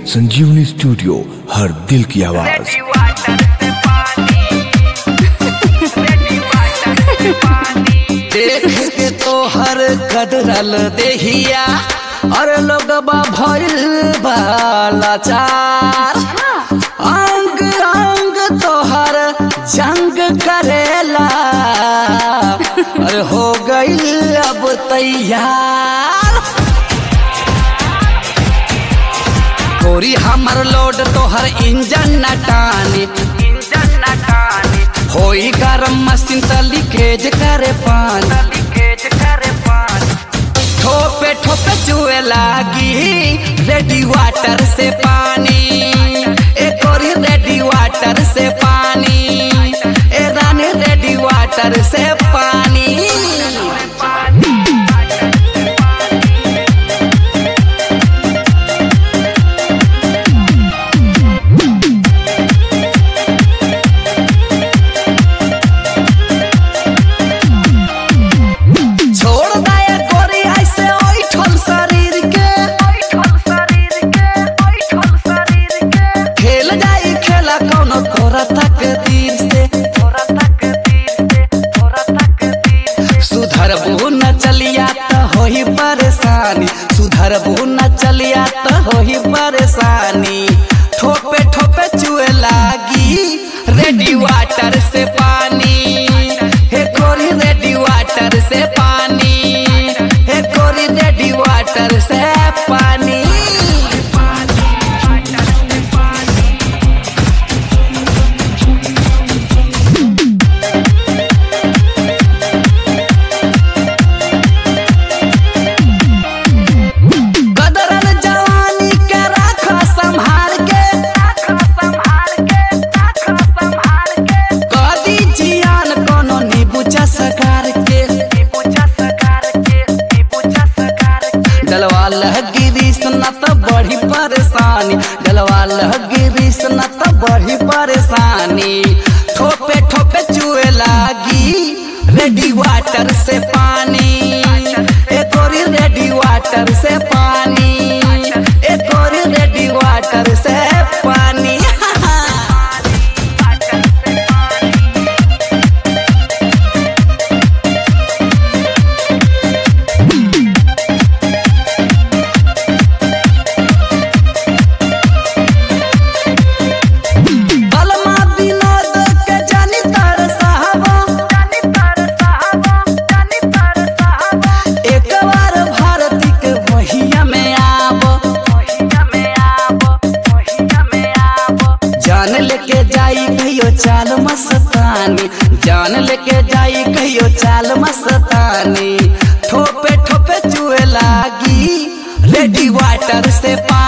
संजीवनी स्टूडियो हर दिल की आवाज देख के तो हर कदरल देहिया और लोगबा भइल बालाचार अंग अंग तोहर जंग करेला और हो गई अब तैयार गोरी हमर लोड तोहर इंजन न टानी इंजन न टानी होई गरम मशीन त लीकेज करे पानी लीकेज करे पानी ठोपे ठोपे चुए लागी रेडी वाटर से पानी एक और रेडी वाटर से पानी ए रानी रेडी वाटर से पानी छोड़ दया गोरी ऐसे ओइठल शरीर के खेल जाई खेला कोनो तोरा तक तीर से सुधर न चलिया त होही परेशानी सुधर न चलिया त होही परेशानी ठोपे ठोपे चुए लागी रेडी वाटर से पानी हे गोरी रेडी वाटर से पानी हे गोरी रेडी वाटर से पानी कदरन जवानी के राख संभाल के कदी जियान कोनो नीबूचा सकार के डलवा लहगिरी न त बड़ी परेशानी डलवा लहगिरी न त बड़ी परेशानी ठोपे ठोपे चुए लागी रेडी वाटर से पानी एक और रेडी वाटर से पानी एक और रेडी वाटर से पानी बलमा विनोद के जानी तरसावा एक बार भारती के वहिया में आब जान लेके जाई कहियो चाल मस्तानी जान लेके जाई कहियो चाल मस्तानी ठोपे ठोपे चुए लागी रेडी वाटर से पा